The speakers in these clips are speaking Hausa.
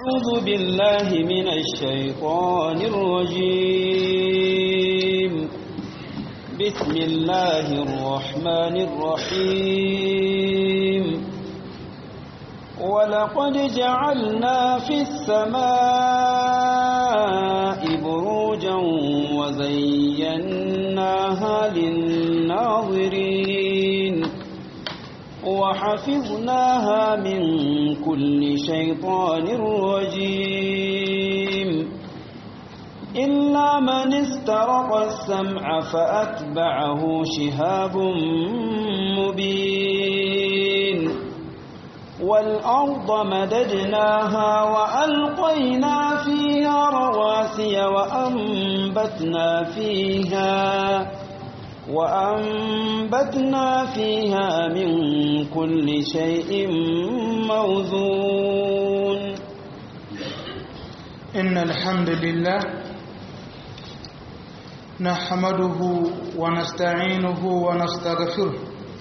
أعوذ بالله من الشيطان الرجيم بسم الله الرحمن الرحيم ولقد جعلنا في السماء بروجا وزيناها للناظرين وحفظناها من كل شيطان رجيم إلا من استرق السمع فأتبعه شهاب مبين والأرض مددناها وألقينا فيها رواسي وأنبتنا فيها وأنبتنا فيها من كل شيء موزون إن الحمد لله نحمده ونستعينه ونستغفره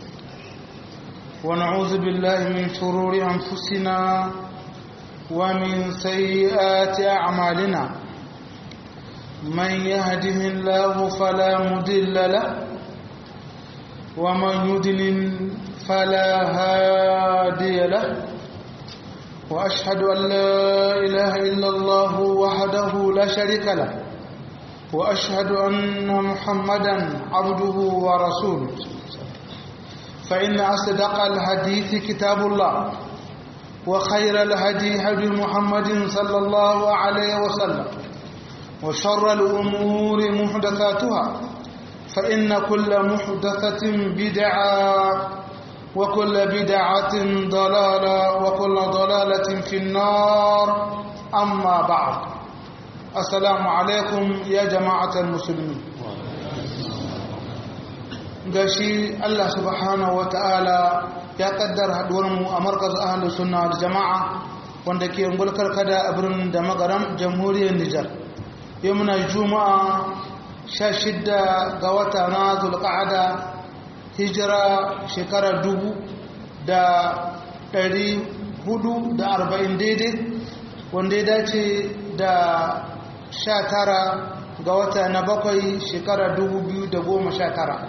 ونعوذ بالله من شرور أنفسنا ومن سيئات أعمالنا من يهده الله فلا مضل له ومن يضلل فلا هادي له وأشهد أن لا إله إلا الله وحده لا شريك له وأشهد أن محمدا عبده ورسوله فإن أصدق الحديث كتاب الله وخير الهدي هدي محمد صلى الله عليه وسلم وشر الأمور محدثاتها فإن كل محدثة بدعة وكل بدعة ضلالة وكل ضلالة في النار أما بعد السلام عليكم يا جماعة المسلمين gashi Allah subhanahu wa ta'ala ya kaddara haduwarmu a markaz ahalus sunna wal jama'a wanda ke ngulkar kada a birnin da magaram jamhuriyar Nijar yau muna juma'a sha shidda ga wata na zulqa'ada hijira shekara dubu da ɗari hudu da arba'in daidai wanda ya dace da sha tara ga wata na bakwai shekara dubu biyu da goma sha tara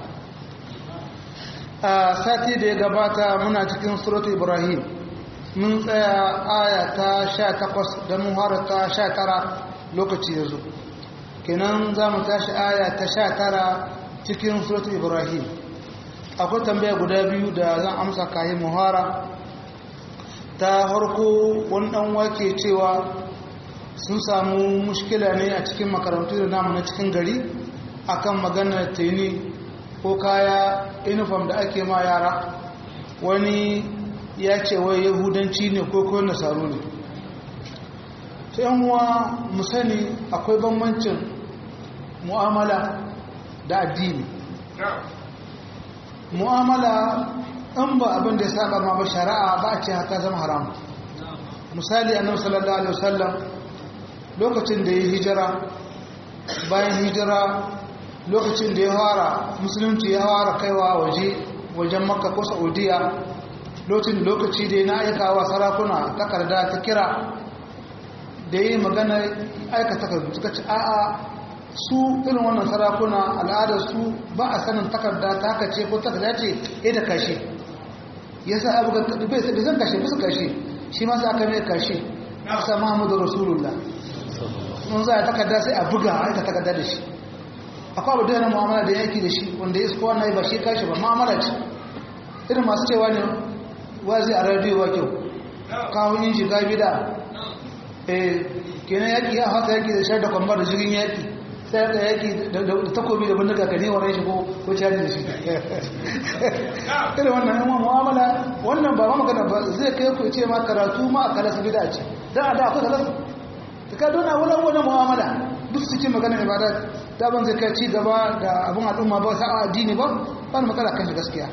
a sati da ya gabata muna cikin surat ibrahim mun tsaya aya ta sha takwas da muhara ta sha tara lokaci ya zo kenan za mu tashi aya ta sha tara cikin surat ibrahim akwai tambaya guda biyu da zan amsa kayi muhara ta harko wani dan wake cewa sun samu mushkila ne a cikin makarantu da namu na cikin gari akan maganar teni ko kaya uniform da ake ma yara wani ya ce wai yahudanci ne ko ko nasaru ne ta yanwa mu sani akwai bambancin mu'amala da addini mu'amala in ba abin da ya saba ma ba shari'a ba a ce haka zama haram misali annabi sallallahu alaihi wasallam lokacin da ya hijira bayan hijira lokacin da ya fara musulunci ya fara kaiwa waje wajen makka ko saudiya lokacin lokaci da na aikawa sarakuna takarda ta kira da yi magana aika takardu suka ci a'a su irin wannan sarakuna al'adar su ba a sanin takarda ta haka ce ko takarda ce ya da kashe ya sa abu bai zan kashe bisa kashe shi ma sa aka mai kashe na sa muhammadu rasulullah mun za a takarda sai a buga a aika takarda da shi akwai abu da yana mu'amala da yaki da shi wanda ya isko wannan ba shi kashe ba mu'amala ce irin masu cewa ne wazi a radiyo ba kyau kawo yin shiga bida eh kenan yaki ya haka yaki da shar da kwambar da jirgin yaki sai da yaki da takobi da bindiga ka ne wa rai shi ko ko caji da shi irin wannan yan mu'amala wannan ba ma magana ba zai kai ku ce ma karatu ma a kalas bida ce dan a da akwai kalas ta ka dona wani wani mu'amala duk cikin magana ibada ta ban zai kai ci gaba da abin al'umma ba sa addini ba ba na matsala kan shi gaskiya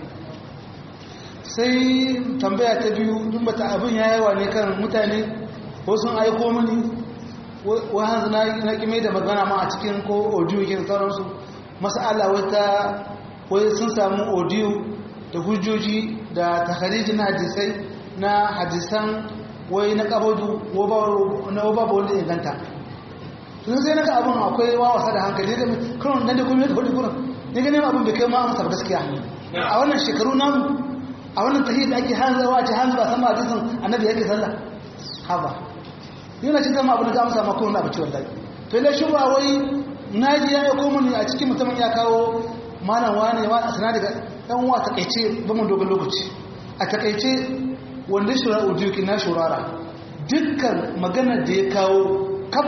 sai tambaya ta biyu duk bata abin ya yawa ne kan mutane ko sun aiko mini wahanzu na kime da magana ma a cikin ko audio ke sauransu masala wata wai sun samu audio da hujjoji da takharijin hadisai na hadisan wai na kabadu na babu wanda ya ganta tun sai na ga abin akwai wawasa da hankali da kurin nan da kuma yadda hudu kurin ne ganin abin bai kai ma amsa gaskiya a wannan shekaru namu a wannan tahiyar da ake hanzarwa a ce hanzu ba san ba hadisin annabi yake sallah haba yana cin zama abin da amsa ma kurin abu ce wallahi to ila shi ba wai naji ya aiko mani a cikin mutumin ya kawo malam wani wa a sana daga dan uwa takaice ba mun dogon lokaci a takaice wanda shura ujuki na shurara dukkan maganar da ya kawo kaf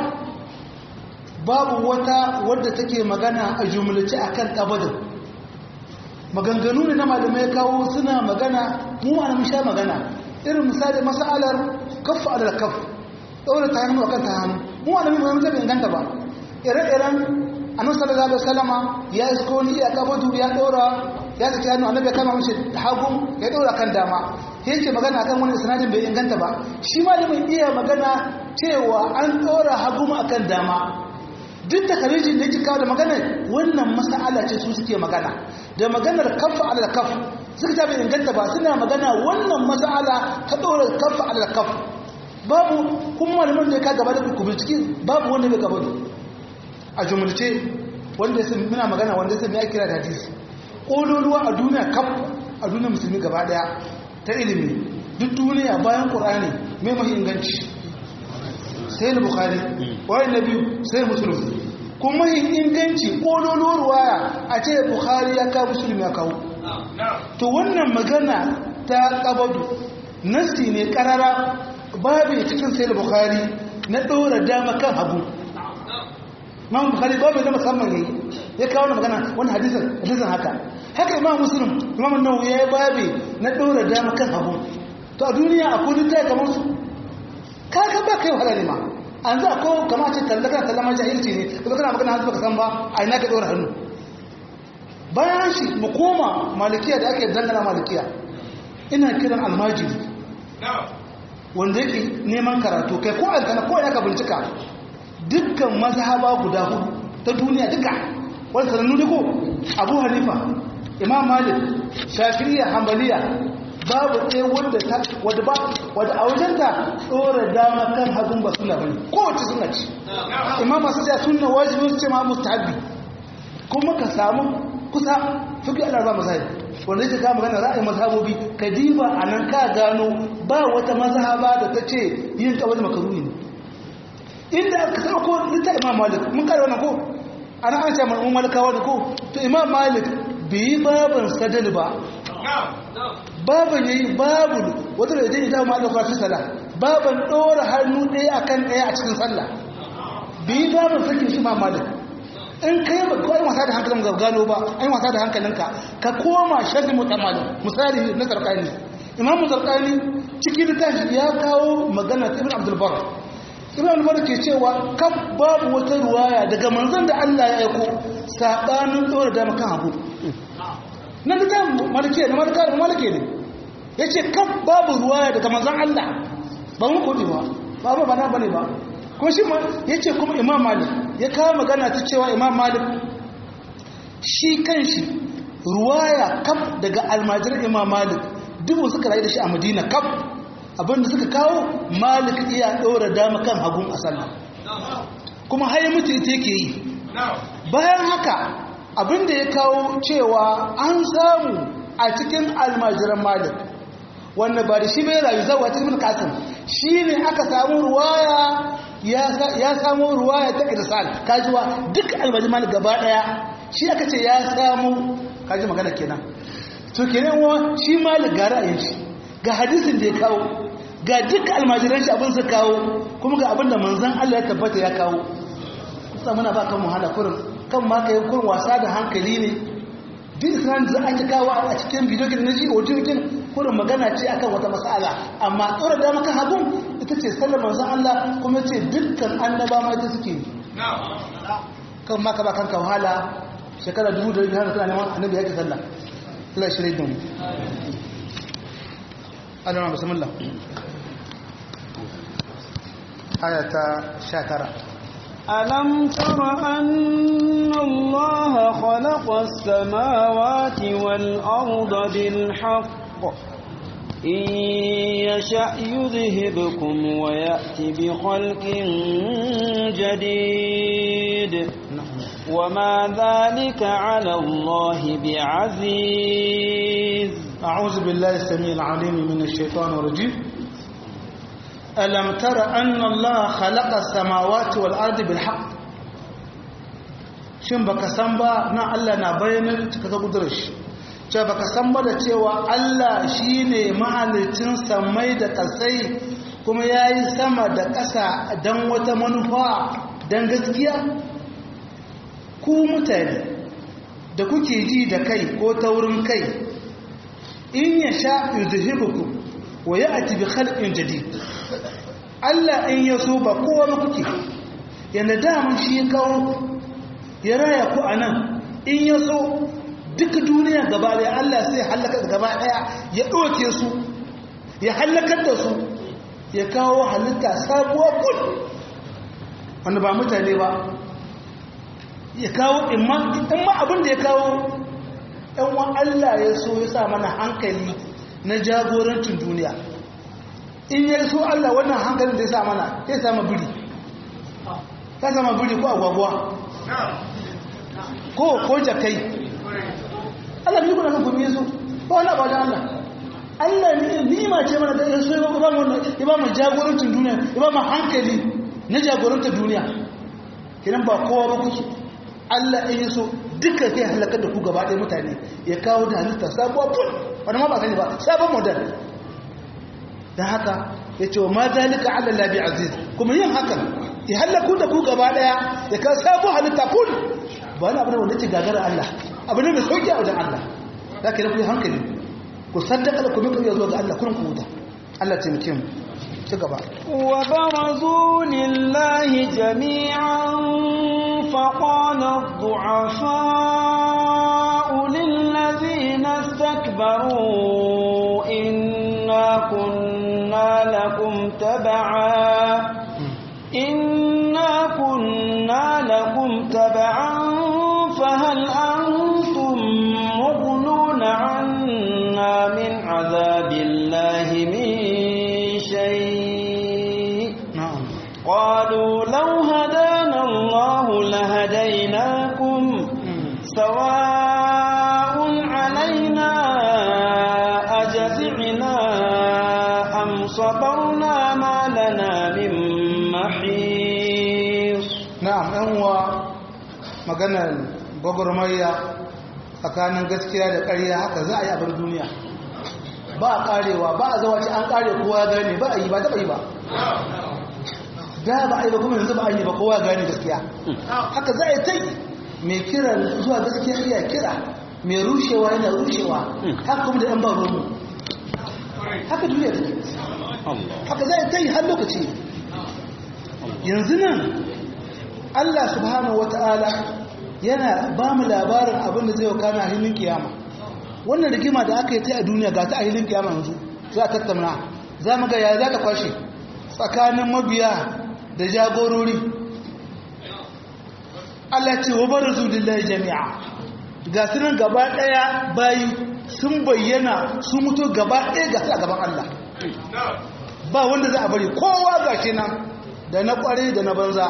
babu wata wadda take magana a jumlace akan kabadin maganganu ne na malamai kawo suna magana mu ma mun sha magana irin misali masalar kaffa alal kaff daura ta hannu akan ta hannu mu ma mun mun bai inganta ba ire-iren annabi sallallahu alaihi wasallama ya isko ni ya kabadu ya daura ya saki hannu annabi ya kama mishi hagu ya daura kan dama yake magana akan wani sanadin bai inganta ba shi malamin iya magana cewa an daura hagu akan dama duk da karijin da yake kawo da magana wannan mas'ala ce su suke magana da maganar kafa ala kaf suka ta bai inganta ba suna magana wannan mas'ala ta dora kafa ala kaf babu kuma malamin da ya ka gaba da kubul ciki babu wanda bai gaba a jumulce wanda ya sami muna magana wanda ya sami ya kira da hadisi ƙololuwa a duniya kaf a duniya musulmi gaba daya ta ilimi duk duniya bayan ƙur'ani mai mahi inganci sai na bukari wani na biyu sai musulun kuma yin inganci ƙololuwar waya a ce bukari ya kawo musulun ya kawo to wannan magana ta ƙabadu nasi ne ƙarara babu cikin sai da bukari na ɗora dama kan hagu imam bukhari babu da musamman ne ya kawo na magana wani hadisin hadisin haka haka imam muslim imam nawawi ya yi babi na dora dama kan hagu to a duniya akwai littafi kamar su kaka ba kai wahala ne ma an za ko kamar ce kalla kana kalla ma jahilci ne kuma kana magana hannu baka san ba a ina ka dora hannu bayan shi mu koma malikiya da ake dangana malikiya ina kiran almajiri wanda yake neman karatu kai ko an kana ko ya ka bincika dukkan mazhaba guda hudu ta duniya duka wani sanannu duko abu hanifa imam malik shafi'iyya hanbaliya babu ɗaya wadda ta wadda ba wadda a wajenta ɗora dama kan hagun ba suna bane kowace suna ci imam masu ja sunna wajibi su ce ma mustahabbi kuma ka samu kusa fiqh al-arba mazahib wanda yake kama magana ra'ayin mazhabobi ka diba anan ka gano ba wata mazhaba da ta ce yin kawai makaruhi ne inda aka sauko litta imam malik mun kare wannan ko ana an ce mun malikawa da ko to imam malik bai baban sadal ba baban yayi babu wata da dai da malik fa sala baban dora hannu ɗaya akan ɗaya a cikin sallah bai baban sakin shi imam malik in kai ba ko ai wasa da hankalin ga gano ba ai wasa da hankalinka ka koma shazi mutamalin misali na zarqani imam zarqani cikin littafi ya kawo magana ibn abdul bar ibn umar ke cewa kaf babu wata ruwaya daga manzon da Allah ya aiko sabanin dora da makan hagu nan da malike ne malika da malike ne yace kaf babu ruwaya daga manzon Allah ba mu kodi ba babu bana bane ba ko shi ma yace kuma imam malik ya kawo magana ta cewa imam malik shi kanshi ruwaya kaf daga almajirin imam malik dubu suka rayu da shi a madina kaf abinda suka kawo malik iya ɗora dama kan hagun a sallah kuma haye mutu ita yake yi bayan haka abinda ya kawo cewa an samu a cikin almajiran malik wanda ba da shi bai rayu zawa cikin kasim shi ne aka samu ruwaya ya samu ruwaya ta irsal kajiwa duk almajiran malik gaba daya shi aka ce ya samu kaji magana kenan to kenan wa shi malik ga ra'ayin shi ga hadisin da ya kawo ga duk almajiran shi abin su kawo kuma ga abin da manzan Allah ya tabbata ya kawo kusa muna ba kan wahala kurin kan ma kai kurin wasa da hankali ne duk islam da ake kawo a cikin bidiyo kin naji audio kin kurin magana ce akan wata mas'ala amma tsora da maka hagun ita ce sallar manzan Allah kuma ce dukkan annaba ma ita suke kan ma ka ba kanka wahala shekara dubu da biyar kana neman annabi ya ke sallah Allah ya shirye da mu Allah bismillah آية شاكرة ألم تر أن الله خلق السماوات والأرض بالحق إن يشأ يذهبكم ويأتي بخلق جديد وما ذلك على الله بعزيز أعوذ بالله السميع العليم من الشيطان الرجيم ألم تر أن الله خلق السماوات والأرض بالحق shin baka san ba na Allah na bayanar cika ta kudurar shi ce baka san ba da cewa Allah shine mahalicin samai da kasai kuma yayi sama da ƙasa don wata manufa don gaskiya ku mutane da kuke ji da kai ko taurin kai in ya sha yuzhibukum wa ya'ti bi khalqin jadid Allah in ya so ba kowa ba kuke yanda daman shi ya kawo ya raya ku anan in ya so duka duniya gaba daya Allah sai halaka gaba daya ya doke su ya halakar da su ya kawo halitta sabuwa kun wanda ba mutane ba ya kawo in ma abin da ya kawo ɗanwan Allah ya so ya sa mana hankali na jagorancin duniya in ya so Allah wannan hankalin da ya sa mana ya sama biri ya sama biri ko agwagwa ko ko jakai Allah ne kuna kan kuma ya so ba wani abu da Allah Allah ne ni'ima ce mana da ya so ya ba mu ya ba mu jagorancin duniya ya ba mu hankali na jagorantar duniya kinan ba kowa ba kuke Allah in so duka zai halakar da ku gaba ɗaya mutane ya kawo da halitta sabuwa ful wani ma ba sani ba sabon model don haka ya ce wa ma zalika ala labi aziz kuma yin hakan ya halaku da ku gaba ɗaya ya kawo sabon halitta ful ba wani abu da wanda ce gagara Allah abu ne mai sauki a wajen Allah za ka yi ku hankali ku saddaka da ku mika iya zuwa ga Allah kurin ku huta Allah taimake mu ci gaba wa barazu lillahi jami'an فقال الضعفاء للذين استكبروا إنا كنا لكم تبعا إنا كنا لكم تبعا فهل أنتم مغنون عنا من عذاب الله من شيء na'am قالوا لو هدانا الله لهديناكم سواء علينا أجزعنا أم صبرنا ما لنا من محيص na'am ɗan uwa maganar gwagwarmayya tsakanin gaskiya da ƙarya haka za a yi abin duniya ba a ƙarewa ba a zawace an ƙare kowa ya gane ba a yi ba taɓa yi ba da ba a yi ba kuma yanzu ba a yi ba kowa ya gane gaskiya haka za a yi ta yi mai kira zuwa gaskiya iya kira mai rushewa yana rushewa haka kuma da yan ba rumu haka duniya take haka za a yi ta yi har lokaci yanzu nan Allah subhanahu wata'ala yana ba mu labarin abin da zai wa kana hilin kiyama wannan rigima da aka yi ta a duniya ga ta a hilin kiyama yanzu za a tattauna za mu ga ya za ta kwashe tsakanin mabiya da jagorori Allah ce wa barazu lillahi jami'a ga su nan gaba daya bayi sun bayyana su mutu gaba daya ga su a gaban Allah ba wanda za a bari kowa ga shi nan da na kware da na banza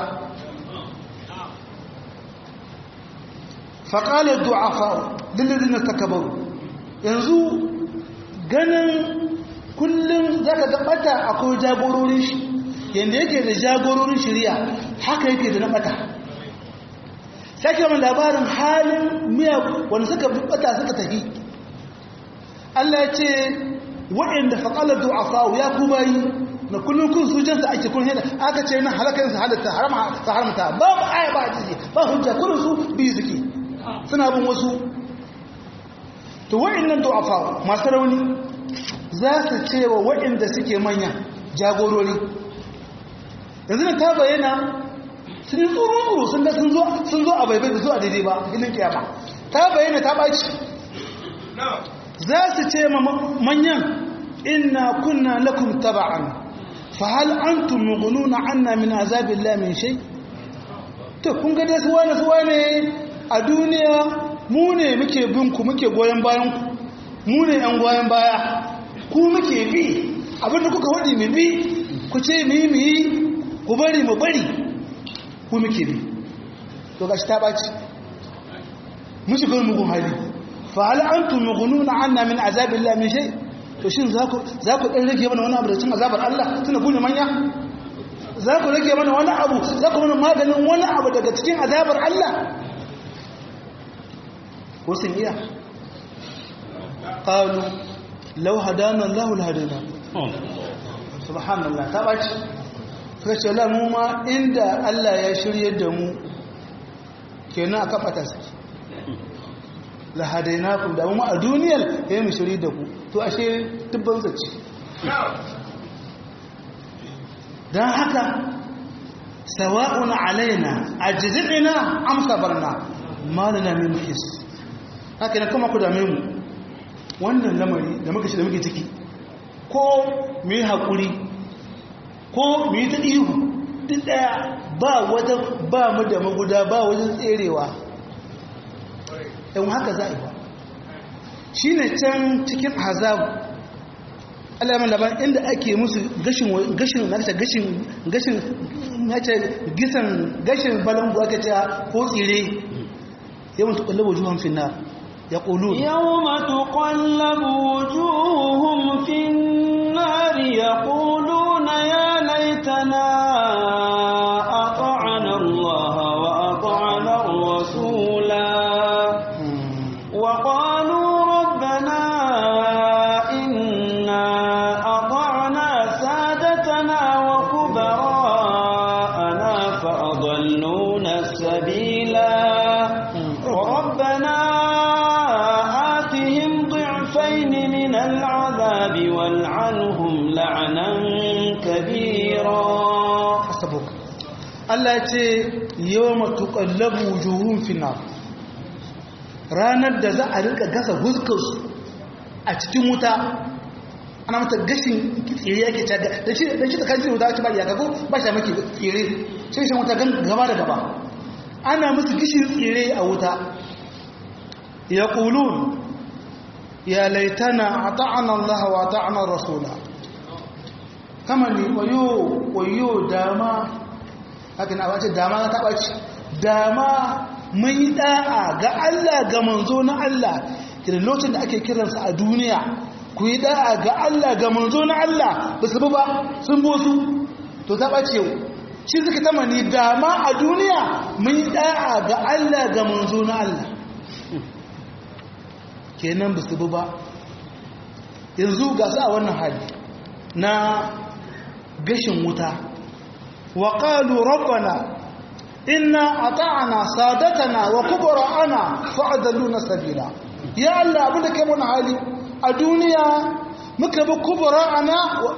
faƙalar du'afa lillazina takabaru yanzu ganin kullum za ka gaɓata akwai jagororin shi yadda yake da jagororin shirya haka yake da na ɓata sake mai labarin halin miya wanda suka ɓata suka tafi Allah ya ce waɗanda faƙalar du'afa ya ku bayi na kullum kun su jansa ake kun yana aka ce na halakar su halatta haramta ba ba aya ba a ba hujja kullum su biyu suke suna bin wasu to wa'annan du'afa masu rauni za su ce wa wa'anda suke manya jagorori yanzu na ta bayyana sun yi tsoro-tsoro sun ga sun zo a baibai da zuwa daidai ba ilin kiyama ta bayyana ta ɓaci za su ce ma manyan inna kunna lakum taba'an fa hal antum mughnuna anna min azabillahi min shay to kun ga dai su wani su wani a duniya mu ne muke bin ku muke goyon bayan ku mu ne yan goyon baya ku muke bi abinda kuka hudi mu bi ku ce mu yi mu yi ku bari mu bari ku muke bi to gashi ta ɓaci mun shiga wani mugun hali fa hal antum mughnuna anna min azabillahi min shay to shin za ku za ku dan rage mana wani abu da cin azabar Allah tunda ku ne manya za ku rage mana wani abu za ku mana maganin wani abu daga cikin azabar Allah ko sun iya qalu law hadana Allah la hadana subhanallah ta baci suka ce la mu ma inda Allah ya shirye da mu kenan aka fata saki la hadainakum da mu a duniyar ya mu shirye da ku to ashe dubban zaci dan haka sawa'un alaina ajzina am sabarna malana min his haka ne kuma ku dame mu wannan lamari da muka shi da muke ciki ko mu yi haƙuri ko mu yi ta ihu duk ɗaya ba wata ba mu da maguda ba wajen tserewa yan haka za a yi ba shi ne can cikin hazabu alamun labarin inda ake musu gashin gashin na ce gashin gashin na ce gisan gashin balangu aka ce ko tsire yawan tuƙallaba juhan finna ya ƙulu يوم تقلب وجوههم في النار يقولون يا ليتنا أطعنا الله وأطعنا الرسولا وقالوا ربنا إنا أطعنا سادتنا وكبراءنا فأضلونا السبيلا ربنا آتهم ضعفين من العذاب والعنهم لعنا كبيرا hasabuk Allah ya ce yawma tuqallabu wujuhum fi nar ranar da za a rika gasa huskarsu a cikin wuta ana mata gashin tsire yake ta da shi da shi da kanji wuta ta ba ya kago ba shi maki tsire sai shi wuta gaba da gaba ana musu gishin tsire a wuta yaqulun ya laitana ata'ana Allah wa ata'ana rasula kama ne wayo wayo dama haka na wace dama ta ɓaci dama mun yi ɗa'a ga Allah ga manzo na Allah kira lokacin da ake kiransa a duniya ku yi ɗa'a ga Allah ga manzo na Allah ba su ba sun bosu to ta ɓace yau shi suka tama ni dama a duniya mun yi ɗa'a ga Allah ga manzo na Allah kenan ba su ba yanzu ga su a wannan hali na gashin wuta wa qalu rabbana inna ata'na sadatana wa kubara'ana fa'adalluna sabila ya Allah abinda kai mun hali a duniya muka bi kubara'ana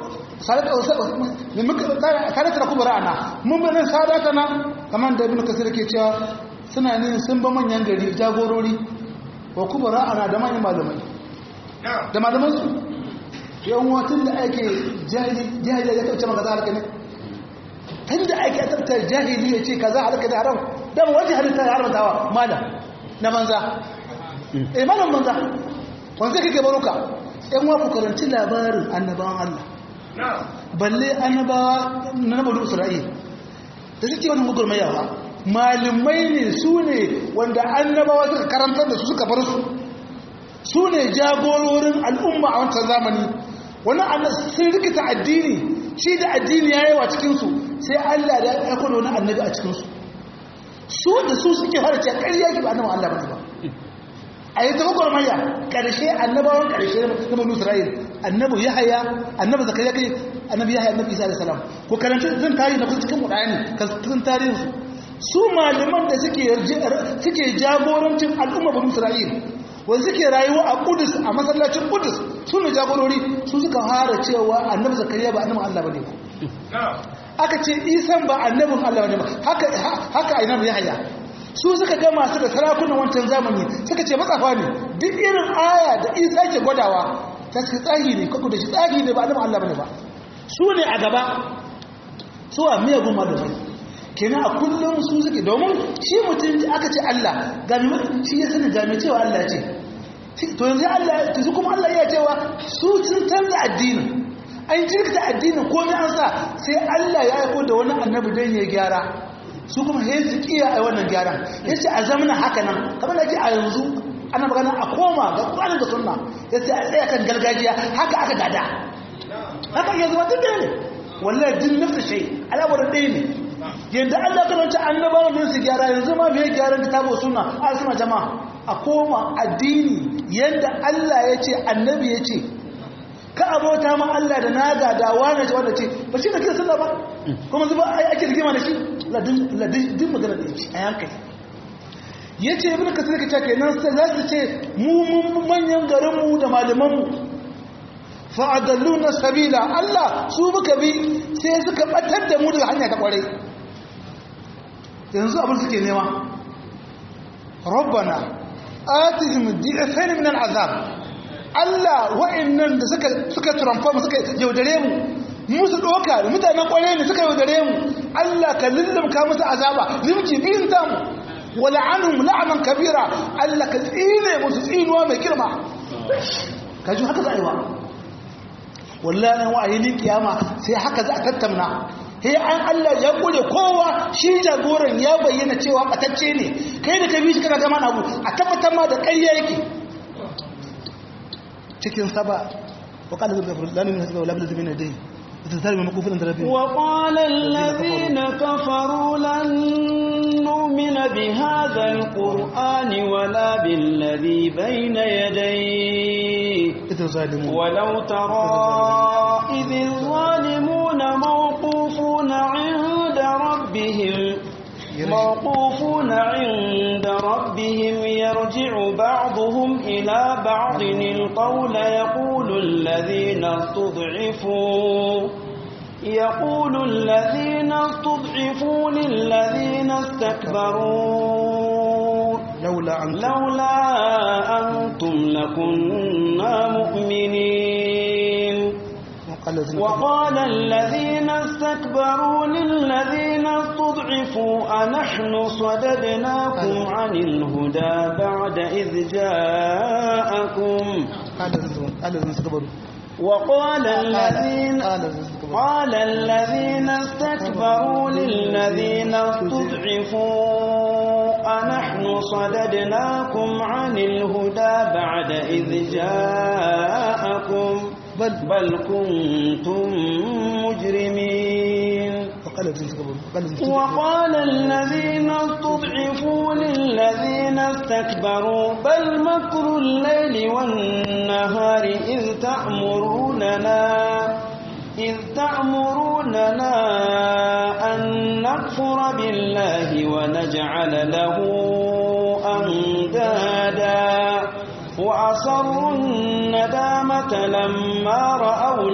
sadata da kubara'ana mun bi nan sadatana kamar da ibn kasir ke cewa suna ne sun ba manyan gari jagorori wa kubara'ana da manyan malamai da malaman su yan watan da ake jahili ya kauce maka za halaka ne tun da ake tattar jahili ya ce ka za halaka da haram dama wajen halitta ya haramtawa malam na banza eh malam banza wanzu kake baruka yan wa ku karanci labarin annabawan Allah balle annabawa na nabalu isra'il da suke wani gugurmaya ba malamai ne su ne wanda annabawa suka karantar da su suka bar su su ne jagororin al'umma a wancan zamani wani sun rikita addini shi da addini ya yawa cikinsu sai allah da ya kwado wani annabi a cikinsu su da su suke fara ce ƙarya ki ba annabi allah ba ba a yi ta gwagwarmaya ƙarshe annabawan ƙarshe na manu isra'il annabi ya haya annabi zakariya kai annabi ya haya annabi isa da salam ko karanta zan tarihi na cikin mudayani kan cikin tarihinsu su malaman da suke jagorancin al'umma banu isra'il wanda suke rayuwa a kudus a masallacin kudus su ne jagorori su suka fara cewa annabi zakariya ba annabin allah ba ne ba aka ce isan ba annabin allah ba ne ba haka annabi ya haya su suka ga masu da sarakunan wancan zamani suka ce matsafa ne duk irin aya da isa ke gwadawa ta suka tsagi ne kwakwa da shi tsagi ne ba annabin allah ba ne ba su ne a gaba su a miyagun malamai kenan a kullum su suke domin shi mutum aka ce Allah shi ya sani game cewa Allah ce to yanzu Allah to su kuma Allah ya cewa su sun canza addini an jirkita addini komai an sa sai Allah ya aiko da wani annabi dan ya gyara su kuma sai su kiya a wannan gyaran yace a zamanin haka nan kamar da ke a yanzu ana magana a koma ga Qur'ani da Sunna yace a tsaya kan gargajiya haka aka gada haka yanzu ba duk ne wallahi din nafsa shay alawar ɗaya ne yanda Allah kan wata annabawa ne su gyara yanzu ma me gyaran kitabu sunna a sunna jama'a a koma addini yanda Allah ya ce annabi ya ce ka abota ma Allah da naga da wani ce wanda ce ba shi da kira sunna ba kuma zuba ai ake rigima da shi ladin ladin magana da shi a yankai yace ibnu kasir ka ce kenan sai za su ce mu mun manyan garin mu da malaman mu fa adalluna sabila Allah su muka bi sai suka batar da mu daga hanya ta kware yanzu abin suke nema rabbana atihim di'fain min al'azab Allah wa'annan da suka suka transform suka yaudare mu musu doka mutanen kware ne suka yaudare mu Allah ka lullumka musu azaba limki biyin ta mu wala anhum la'nan kabira Allah ka tsine musu tsinuwa mai girma kaji haka za a yi wa wallahi wa'ayin kiyama sai haka za a tattauna sai an Allah ya kure kowa shi jagoran ya bayyana cewa batacce ne kai da ka bi shi kana gama abu a tabbatar ma da ƙarya yake cikin saba wa qala la min hasba wa la min dai تزال من مكوفل عند ربهم وقال الذين كفروا لن نؤمن بهذا القرآن ولا بالذي بين يديه إذ الظالمون ولو ترى إذ الظالمون موقوفون عند ربهم موقوفون عند ربهم يرجع بعضهم إلى بعض القول يقول الذين استضعفوا يقول الذين استضعفوا للذين استكبروا لولا أنتم لولا أنتم لكنا مؤمنين وقال الذين وقال الذين استكبروا للذين استضعفوا أنحن صددناكم عن الهدى بعد إذ جاءكم قال الذين- قال الذين استكبروا وقال الذين قال الذين استكبروا قال الذين استكبروا للذين استضعفوا أنحن صددناكم عن الهدى بعد إذ جاءكم بل بل كنتم مجرمين وقال الذين استكبروا قال الذين استكبروا وقال الذين استضعفوا للذين استكبروا بل مكر الليل والنهار إذ تأمروننا إذ تأمروننا أن نكفر بالله ونجعل له أندادا وأصروا الندامة لما رأوا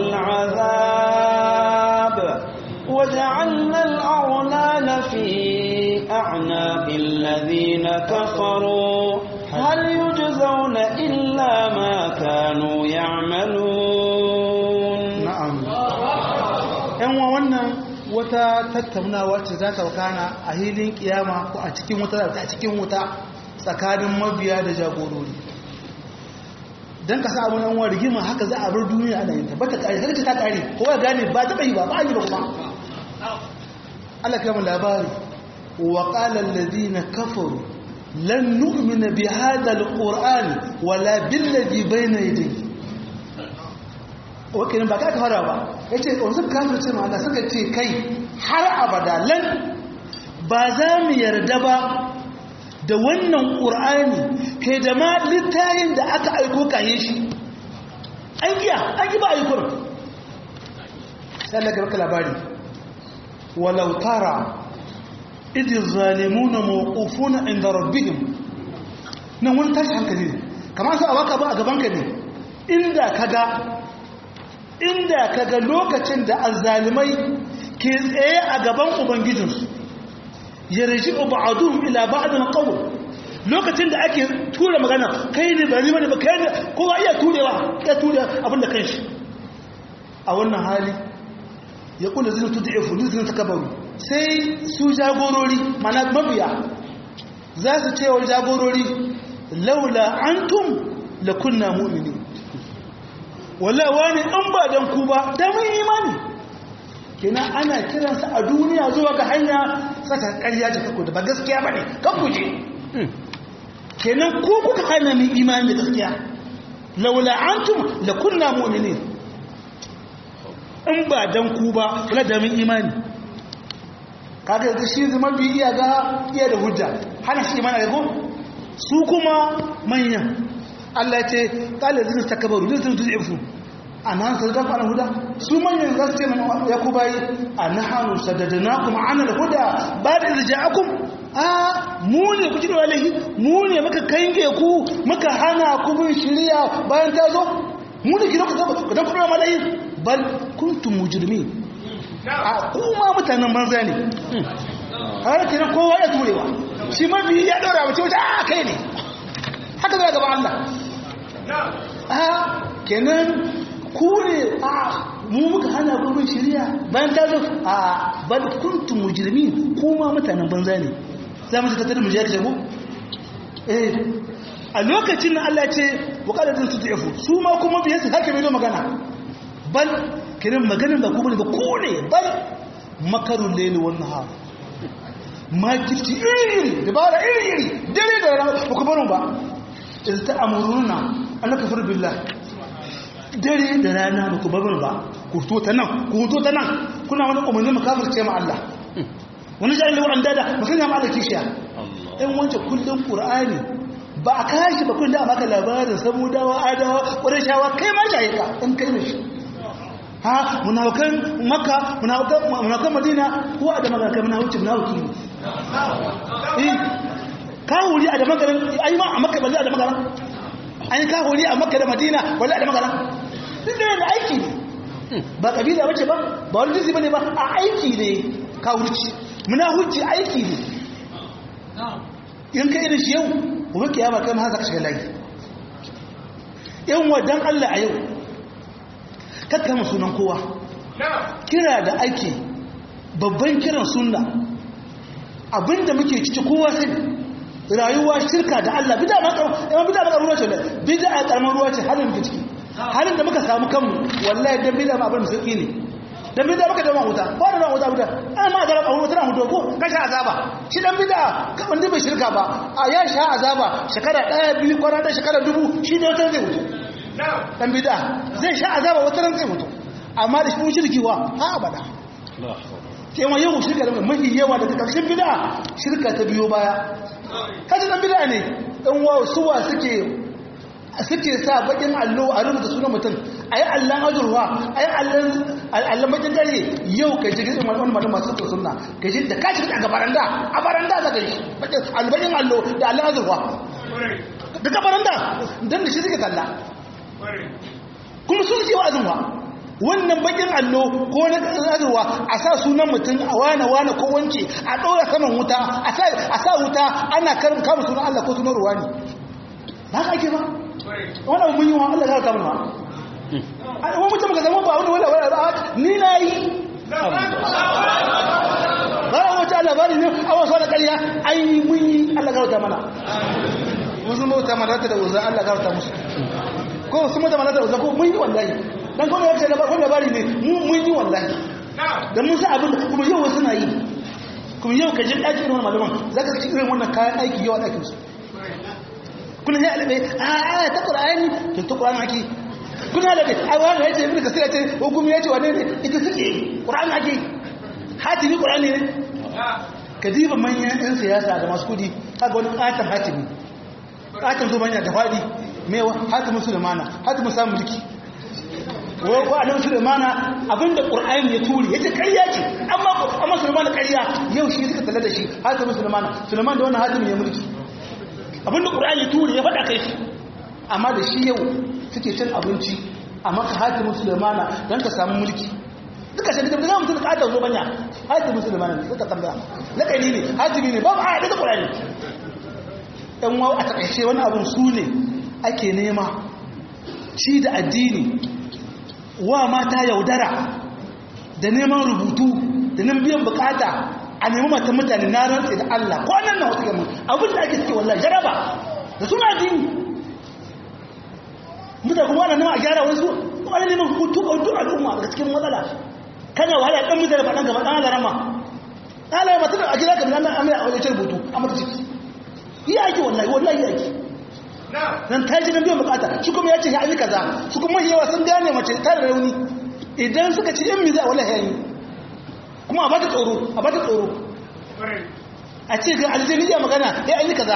العذاب وجعلنا الأغلال في أعناق الذين كفروا هل يجزون إلا ما كانوا يعملون na'am yan wa wannan wata tattaunawa ce za ta wakana a hilin kiyama ko a cikin wuta a cikin wuta tsakanin mabiya da jagorori don ka sa abin yan wa rigima haka za a bar duniya ana yin ta ba ta kare har ta kare kowa gane ba ta bai ba ba a yi ba kuma Allah kama labari wa qala alladhina kafaru lan nu'mina bi hadha alquran wala billadhi bayna yadayhi wakilin ba ka fara ba ya ce wasu kafin ce ma Allah suka ce kai har abada lan ba za mu yarda ba da wannan ƙur'ani kai da ma littayin da aka aiko kaye shi an giya an gi ba a yi kurin sai Allah ka baka labari walau tara idh zalimuna mawqufuna inda rabbihim nan wani tashi hankali ne kamar su a waka ba a gaban ka ne inda kaga inda kaga lokacin da azzalimai ke tsaye a gaban ubangijinsu ya raji ba'adun ila ba'adun qawl lokacin da ake tura magana kai ne ba ni bane ba kai ne kowa iya turewa ya ture abinda kanshi a wannan hali ya kula zina tud'ifu zina takabaru sai su jagorori mana mabiya za su ce wa jagorori laula antum la kunna mu'minin wallahi wani an ba dan ku ba da mun imani kenan ana kiransa a duniya zuwa ga hanya saka ƙarya ce kako da ba gaskiya bane kan ku je kenan ku kuka hana mu imani da gaskiya laula antum la kunna mu'minin in ba dan ku ba kula da mun imani kaga yanzu shi zama bi iya ga iya da hujja hana shi imani da ko su kuma manyan Allah ya ce kala zai takabaru zai zai tuzifu a nan sa da fara huda su manyan za su ce ya ku bayi a nahanu sadadnakum ana da huda ba da irja'akum a mu ne ku jira wallahi mu ne muka kange ku muka hana ku bin shari'a bayan ta zo mu ne kira ku ku dan fara malai bal kuntum mujrimin a kuma mutanen banza ne har kina kowa ya turewa shi mabi ya daura mace wata a kai ne haka zai gaba Allah a kenan ku ne a mu muka hana gurbin shirya bayan ta zo a bal kuntum mujrimin kuma mutanen banza ne za mu ta tada mu je ka jago eh a lokacin da Allah ce wa qalatun tudifu su ma kuma biye su haka mai magana bal kiran maganin ba ku bane ba ku ne bal makarul layli wan nahar makirci iri-iri dabara iri-iri dare da rana ba ku barin ba in ta amuruna an kafir billah dare da rana ba ku barin ba ku to ta nan ku to ta nan kuna wani umarni makafirce ma Allah wani jahil da wa'anda da mutum ya ma'ala kishiya in wance kullum qur'ani ba a kashi ba kullum a maka labarin samudawa adawa ƙurashawa kai ma shayika in kai ne shi ha munafikan makka munafikan madina ko a da magana munafiki munafiki ne eh kawuri a da magaran ai ma a makka balle a da magaran ai kawuri a makka da madina balle a da magaran duk da aiki ne ba kabila bace ba ba wani jinsi bane ba a aiki ne kawurci munafiki aiki ne in kai da shi yau gobe kiyama kai ma za ka shiga layi yan wadan Allah a yau kakkama sunan kowa kira da ake babban kiran sunna abinda muke ciki kowa sai rayuwa shirka da Allah bida ma karu bida ma karuwa ce bida a karamar ruwa ce halin muke ciki halin da muka samu kanmu wallahi dan bida ma abin sauki ne dan bida muka da wuta ba da wuta wuta an ma da karuwa tana hudu ko kasha azaba shi dan bida wanda bai shirka ba a ya sha azaba shekara daya biyu kwana da shekara dubu shi ne wata zai wuce dan bida zai sha azaba wata ran zai mutu amma da shi shirki wa ha abada kewa yau shirka da mafi yawa daga ƙarshen bida shirka ta biyo baya kaji dan bida ne dan wa suwa suke suke sa bakin allo a rubuta sunan mutum ayi allan azurwa ayi allan allan bakin gare yau kai ji gidan wani mutum masu sunna kai ji da kaci a gabaranda a baranda za ka yi albakin allo da allan azurwa daga baranda dan da shi suke kalla kuma sun ce wa'azin wa wannan bakin allo ko na azurwa a sa sunan mutum a wane wane ko wance a ɗora saman wuta a sa wuta ana kama sunan Allah ko sunan ruwa ne ba ka ake ba wani abu mun yi wa Allah ya kama ba wani mutum ka zama ba wani wani wani ba ni na yi ba a wata labari ne a wasu wani ƙarya an yi mun yi Allah ya mana wasu mota malata da uzan Allah ya musu ko su mata malata da uzan ko mun yi wallahi dan kuma ya ce labarin labari ne mun yi wallahi da mun sa abin kuma yau wasu na yi kuma yau ka ji ɗaki irin malaman za ka ci irin wannan kayan aiki yau a ɗakin su kuna ya alaɓe a a ta ƙura'ani to ta ƙura'ani ake kuna alaɓe a wani ya ce ibn kasir ya ce hukumi ya ce wane ne ita suke ƙura'ani ake hatimi ƙura'ani ne ka diba manyan 'yan siyasa da masu kudi kaga wani ƙaton hatimi ƙaton zo manya da faɗi mewa hatimin sulemana hatimin samun mulki ko a nan Sulaimana abinda Qur'ani ya turi yace ƙarya ce amma amma Sulaimana ƙarya yau shi suka talla da shi hatimin Sulaimana Sulaiman da wannan hatimin ya mulki abinda Qur'ani ya turi ya faɗa kai shi amma da shi yau suke cin abinci amma ka hatimin Sulaimana dan ka samu mulki duka shi da ga mutum ka ta zo banya hatimin Sulaimana ne suka tambaya lakani ne hatimi ne babu ayat da Qur'ani dan wa a takaice wani abun su ne ake nema ci da addini wa mata yaudara da neman rubutu da nan biyan bukata a nemi mata mutane na rantse da Allah ko nan na wata gama abin da ake suke wallah jaraba da suna dini mutane kuma ana nema a gyara wasu kuma ana neman hutu a duk al'umma daga cikin matsala kana wahala ɗan mutane ba ɗan gaba ɗan alarama ɗan alarama tana a gida kamar nan amina a wajen rubutu a mata ciki yi aiki wallahi wallahi yi aiki nan ta ji nan biyan bukata shi kuma ya ce ya yi kaza su kuma yawa sun gane mace ta da rauni idan suka ci yan miza wallahi ya yi kuma a bata tsoro a bata tsoro a ce ga aljaniya magana ya yi kaza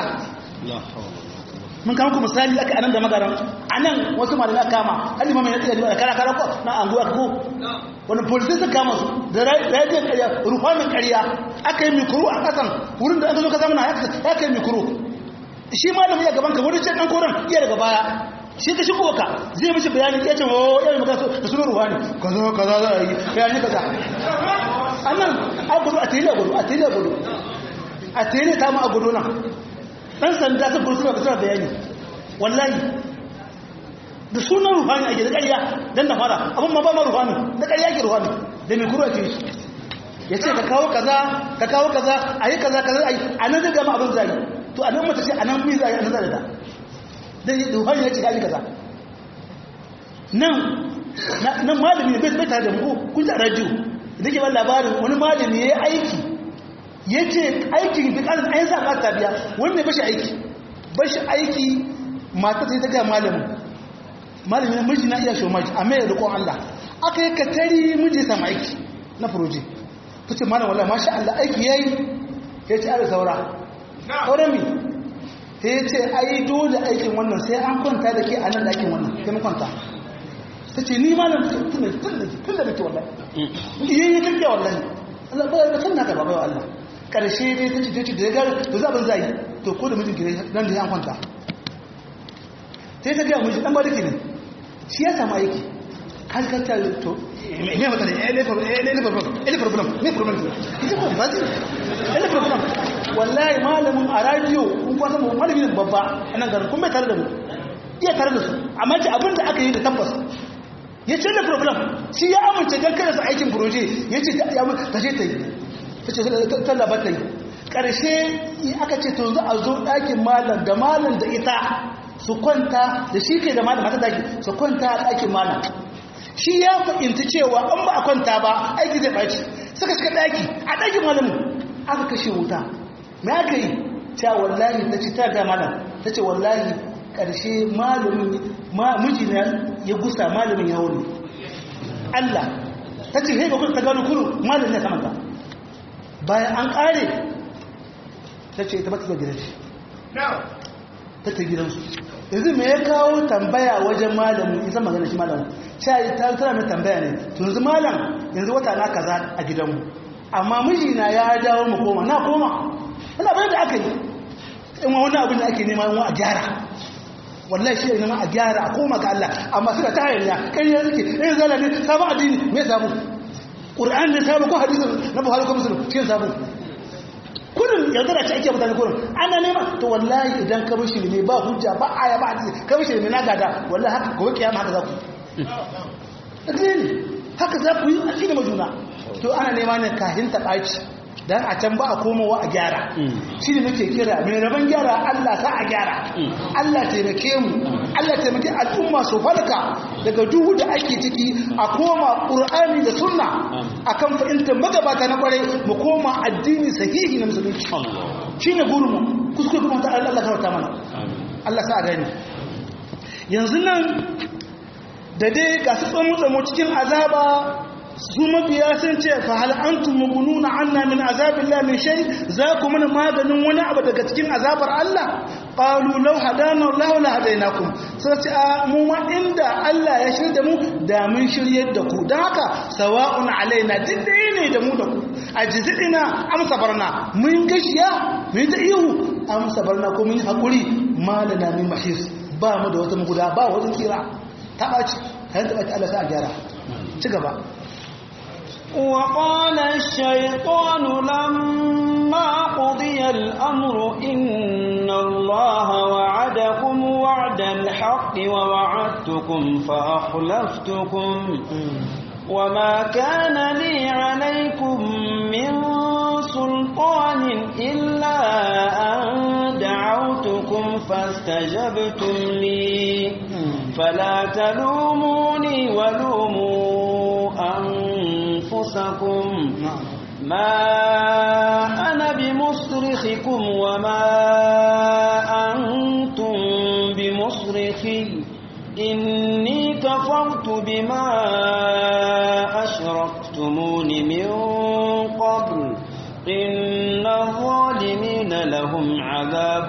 mun kama ku misali aka anan da magaran anan wasu malamai aka kama halima mai yadda da kara kara ko na anguwa ko wani polisin suka kama su da rajin karya rufamin karya aka yi mikro a kasan wurin da aka zo ka zama na ya kai mikro shi malamin ya gaban ka wani can dan koran iya daga baya shi ka shigo ka zai mishi bayani ya ce oh yayin magana da sunan ruhani kaza kaza za a yi bayani kaza annan a gudu a tele gudu a tele gudu a tele ta mu a gudu nan dan sanda ta gudu suna suna bayani wallahi da sunan ruhani ake da ƙarya dan da fara abin ma ba ma ruhani da ƙarya ake ruhani da mai kuro ake shi ya ce ka kawo kaza ka kawo kaza a yi kaza kaza a yi a nan zai gama abin zai to a nan mata ce a nan mi zai a nan zai da dan yi ruhani ya ce ya yi kaza nan nan malami ne bai tare da mu kun ji a radio da ke ban labarin wani malami ya yi aiki ya ce aikin duk an ayin sa ba biya wanda ya bashi aiki bashi aiki mata sai ta gaya malamin malamin miji na iya shomaji a mai rikon Allah aka yi katari miji ya samu aiki na furoji ta ce malam wallah masha Allah aiki ya yi ya ce ala saura saura mi ta ya ce ai dole aikin wannan sai an kwanta da ke a nan da aikin wannan sai mun kwanta ta ce ni malam tun da nake wallahi iya yi kake wallahi Allah ba da kan naka ba bai Allah karshe dai ta ce ta ce da ya gari to za ban zai to ko da mijin gire nan da ya kwanta sai ta gaya miji dan bariki ne shi ya samu aiki har ka ta to me mata ne ele problem ele problem ele problem me problem ita ko ba ele problem wallahi malamin a radio kun kwasa mu malamin babba anan garin kun mai tare da mu iya tare da su amma ce abinda aka yi da tabbas ya ce da problem shi ya amince don kada su aikin proje ya ce ta ce ta yi ta ce tallaba ta yi ƙarshe aka ce to za a zo ɗakin malam da malam da ita su kwanta da shi ke da malam mata daki su kwanta a ɗakin malam shi ya fahimci cewa an ba a kwanta ba aiki zai ɓaci suka shiga ɗaki a ɗakin malamin aka kashe wuta me aka yi ta wallahi ta ce ta ga malam ta ce wallahi ƙarshe malamin mijina ya gusa malamin ya wuri Allah ta ce haifa kuma ta gano kuru malamin ya samanta bayan an ƙare ta ce ta bata gidan shi ta ta gidansu yanzu me ya kawo tambaya wajen malamin isa magana shi malamin shayi ta tara mai tambaya ne tunzu malam yanzu wata na kaza a gidanmu amma mijina ya dawo mu koma na koma wani abin da aka yi in wani abin da ake nema a gyara wallahi shi ne ma a gyara a koma ga Allah amma suka ta hayaniya kai ya suke eh zala ne sabon addini me samu qur'an ne sabu ko hadisin na buhari ko muslim shi sabu kudin yanzu da ci ake mutane kudin ana nema to wallahi idan ka bishi ne ba hujja ba aya ba hadisi ka bishi ne na gada wallahi haka gobe kiyama haka za ku yi haka za ku yi a cikin majuna to ana nema ne kahin ta ɓaci dan a can ba a komowa a gyara shi ne muke kira mai rabon gyara Allah sa a gyara Allah taimake mu Allah taimake al'umma su farka daga duhu da ake ciki a koma ƙur'ani da sunna akan fahimtar magabata na kwarai mu koma addini sahihi na musulunci shi ne gurinmu kuskure kuma ta Allah ta mana Allah sa a gani yanzu nan da dai ga su tsamu cikin azaba su mabiya sun ce fa hal antum mugununa anna min azabillah min shay za ku mana maganin wani abu daga cikin azabar Allah qalu law hadana Allah la hadainakum sai ce mu ma inda Allah ya shirye mu da mun shirye da ku dan haka sawa'un alaina dindai ne da mu da ku ajzidina am sabarna mun gashiya mun ta ihu am sabarna ko mun hakuri malana min mahis ba mu da wata muguda ba wata tsira ta baci kan ta baci Allah sa a gyara ci gaba وقال الشيطان لما قضي الأمر إن الله وعدكم وعد الحق ووعدتكم فأخلفتكم وما كان لي عليكم من سلطان إلا أن دعوتكم فاستجبتم لي فلا تلوموني ولوموا أنفسكم ما أنا بمصرخكم وما أنتم بمصرخي إني كفرت بما أشركتمون من قبل إن الظالمين لهم عذاب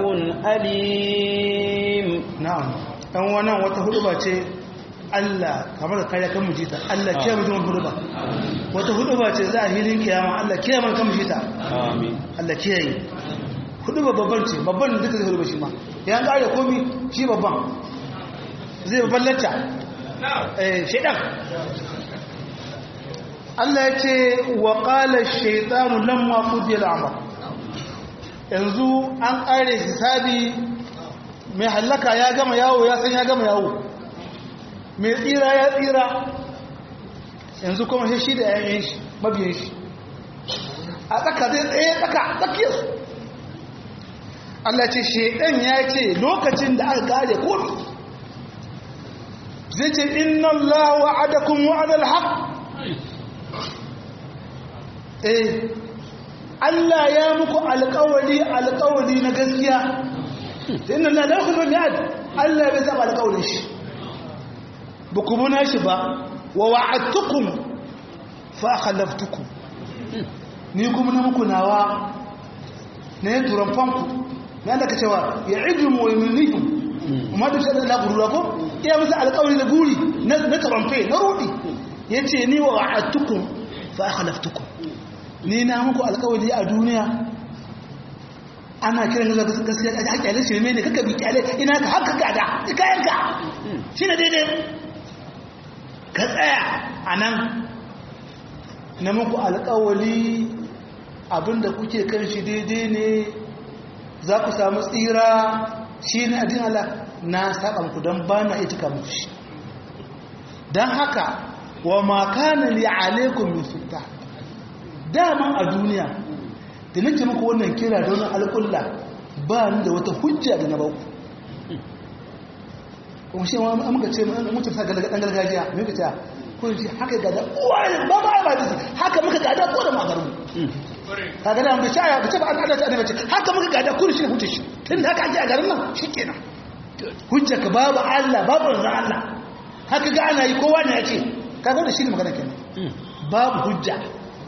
أليم na'am dan wannan wata huduba ce Allah kamar da kare kan mujita Allah kiyaye mutum huduba wata huduba ce za a hilin kiyama Allah kiyaye man kan mujita آمين Allah kiyaye huduba babban ce babban da duka zai huduba shi ma ya kare komi shi babban zai babban lacca eh shedan Allah ya ce wa qala ash-shaytanu lamma qudiya al-amr yanzu an kare hisabi mai hallaka ya gama yawo ya san ya gama yawo mai tsira ya tsira yanzu kuma shi da yayin shi mabiyan shi a tsaka zai tsaye tsaka tsakiyarsu Allah ce shaidan ya ce lokacin da aka kare komi zai ce inna Allah wa'adakum wa'adal haqq eh Allah ya muku alƙawari alƙawari na gaskiya inna Allah la yakhlu mi'ad Allah bai saba alƙawarin shi ba ku buna shi ba wa wa'adtukum fa akhlaftukum ni kuma na muku nawa ne turan fanku ne Allah ka cewa ya'idumu wa yumnihim kuma da shi Allah gurura ko iya musu alƙawari da guri na na taramfe na rudi yace ni wa wa'adtukum fa akhlaftukum ni na muku alƙawari a duniya ana kiran gaza gaskiya a haƙƙi shirme ne kaka bi kyale ina ka haka gada kayanka shi ne daidai ka tsaya a nan na muku alƙawali abinda kuke kan shi daidai ne za ku samu tsira shi ne adin Allah na saɓa muku don ba na ita muku shi don haka wa makana li alaikum min sulta daman a duniya da nake muku wannan kira da wannan alƙulla ba ni da wata hujja da na baku kuma shi ma muka ce mutum sa ɗan gargajiya mai ka ce ko ji haka gada uwa ba ba ba da haka muka gada ko da magaru ka gada mu sha ya bace ba an adata ne bace haka muka gada ko shi ne hujja shi tun da haka ake a garin nan shikenan hujja ka babu Allah babu ran Allah haka ga ana yi kowa ne yake ka ga da shi ne magana kenan babu hujja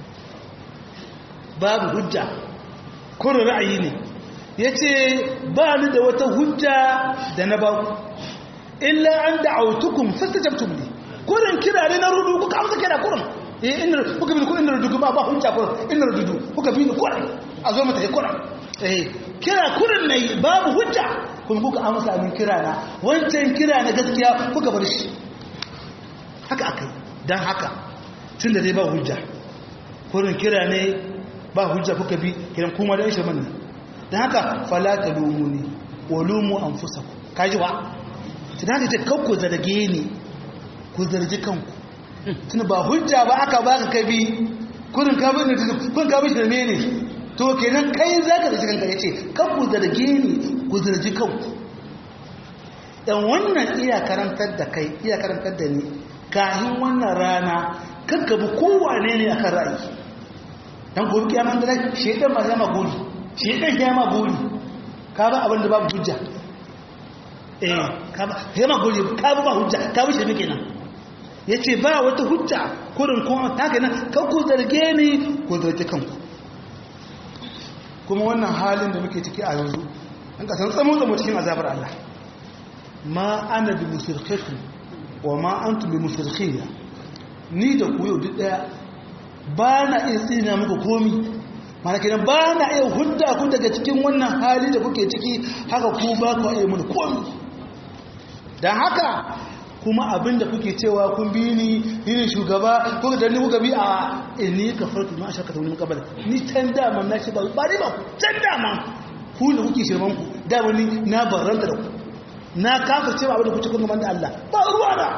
babu hujja kurin ra'ayi ne ya ce ba ni da wata hujja da na ba ku illa an da autukun fasta jabtum ne kurin kira ne na rudu kuka amsa kira kurin eh inda kuka bi kurin rudu ba ba hujja kurin inda rudu kuka bi ni kurin a zo mata kurin eh kira kurin ne babu hujja kuma kuka amsa min kira na wancan kira na gaskiya kuka bar shi haka akai dan haka tunda dai ba hujja kurin kira ne ba hujja kuka bi kiran kuma da ishe manne dan haka fala talumuni wa lumu anfusakum kaji wa tunani ta kanku zarge ni ku zargi kanku tun ba hujja ba aka baka ka bi kurin ka bi kun ka bi shirme ne to kenan kai zaka zargi kanka yace kanku zarge ni ku zargi kanku dan wannan iya karantar da kai iya karantar da ni kahin wannan rana kanka bi kowane ne akan ra'ayi dan gobe kiyaman da shedan ma ya ma gori shedan ya ma gori ka ba abin da babu hujja eh ka ba ya ma gori ka ba hujja ka bi shirme kenan yace ba wata hujja kurin kuma haka nan kan ku zarge ni ku zarge kanku kuma wannan halin da muke ciki a yanzu an ka san tsamo tsamo cikin azabar Allah ma ana bi musirkhikum wa ma antum bi musirkhiyya ni da ku yau duk daya ba na iya tsina muku komi mana kenan ba na iya hudda ku daga cikin wannan hali da kuke ciki haka ku ba ku iya mun komi don haka kuma abinda kuke cewa kun bi ni ni shugaba ko da ni kuka bi a inni kafartu ma shaka ta wani kabala ni can dama na ce ba ba ni ba can dama ku da kuke shirman ku dama ni na barranta da ku na kafa cewa abinda kuke kun gaban da Allah ba ruwa da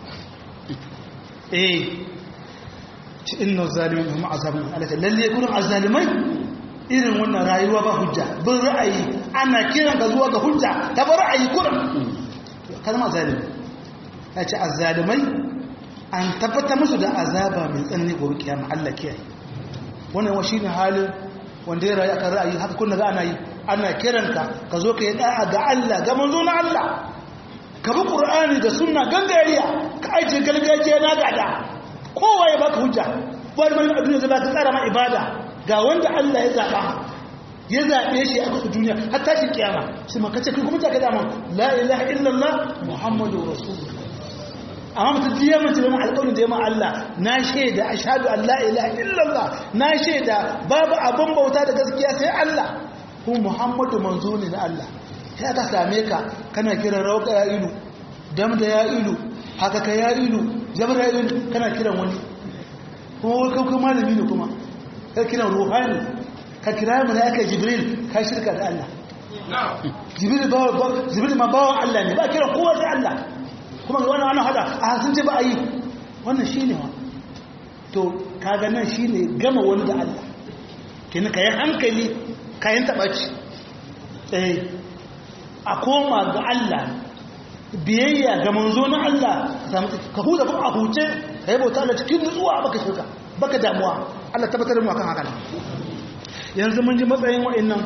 eh ci inna zalimin hum azabun alaka lalle gurin azalimai irin wannan rayuwa ba hujja bin ra'ayi ana kiran ka zuwa ga hujja ta bar ra'ayi kurin kalma zalimi ya ce azzalimai an tabbata musu da azaba mai tsanani gobe kiyama Allah kiyaye wannan wa shine halin wanda ya rayu akan ra'ayi haka kun ga ana yi ana kiranka ka zo ka yi da'a ga Allah ga manzo na Allah ka bi Qur'ani da sunna gangariya ka aje galgajiya na gada kowa ya baka hujja wani mai a duniya zai baka tsara ma ibada ga wanda Allah ya zaba ya zabe shi a kusa duniya har tashi kiyama sai maka ce kai kuma ta ga dama la ilaha illallah muhammadur rasulullah amma mutum jiya mace zama alƙawarin da ya Allah na shaida a shaɗu Allah ilaha illallah na shaida babu abin bauta da gaskiya sai Allah kun Muhammadu manzo ne na Allah sai aka same ka kana kiran rauka ya ilu dam da ya ilu haka ka ya ilu jabar ya ilu kana kiran wani kuma wai kai kuma malami ne kuma ka kiran ruhani ka kira mu ne aka jibril ka shirka da Allah jibril ba jibril ma bawan Allah ne ba kiran kowa sai Allah kuma ga wannan ana hada a sun ce ba a yi wannan shi ne wa to kaga nan shi ne gama wani da Allah kini ka yi hankali kayan taɓaci eh a koma ga Allah biyayya ga manzo na Allah ka huta kuma a huce ka yi bauta da cikin nutsuwa baka shirka baka damuwa Allah tabbatar da mu akan haka yanzu mun ji matsayin wa'annan